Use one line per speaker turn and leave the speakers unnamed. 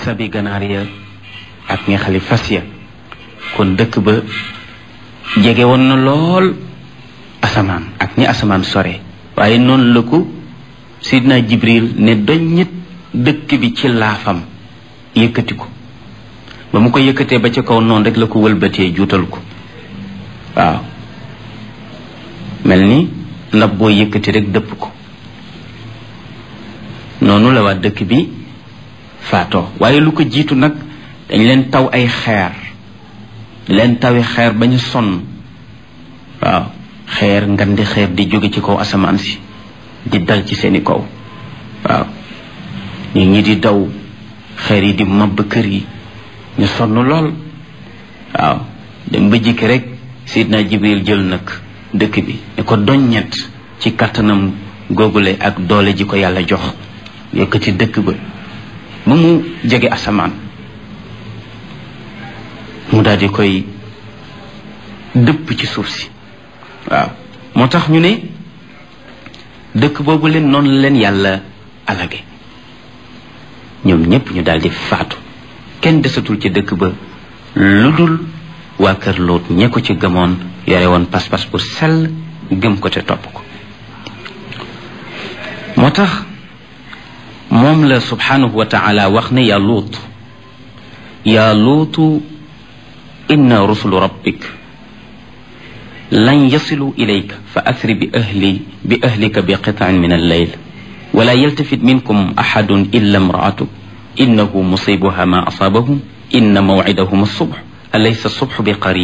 sabi ganaar ya ak nga xali fas ya kon dëkk ba jege woon na lool asamaan ak ñi asamaan sore waaye noonu la ko sidna jibril ne doññit dëkk bi ci laafam yëkkati ko ba mu ko yëkkatee ba ca kaw noonu rek la ko wëlbatee juutal ko waaw mel ni ndab boo yëkkati rek dëpp ko noonu la waa dëkk bi faatoo waaye lu ko jiitu nag dañ leen taw ay xeer leen tawi xeer ba ñu sonn waaw xeer ngandi xeer di jóge ci kaw asamaan si di dal ci seeni kaw waaw nit ñi di daw xeer yi di mabb kër yi ñu sonn lool waaw dem ba jikki rek sidna jibril jël nag dëkk bi ne ko doññet ci kattanam googule ak doole ji ko yàlla jox yëkkati dëkk ba ba mu jege asamaan mu daal di koy dëpp ci suuf si waaw moo tax ñu ne dëkk boobu leen noonu la leen yàlla alage ñoom ñépp ñu daal di faatu kenn desatul ci dëkk ba lu dul waa kër Lóot ñe ko ci gëmoon yore woon pas-pas bu sell gëm ko te topp ko moo tax moom la subhanahu wa taala wax ne yaa Lóot yaa Lóotu inna rusulu rabbik lan yasilu ilayka fa asri bi ahli bi ahlika bi qitaan min alleyl wala yaltafit minkum axadun illa imraatuk innahu musibuha ma asabahum inna mawcidahum alsubx alaysa alsubxu bi qarib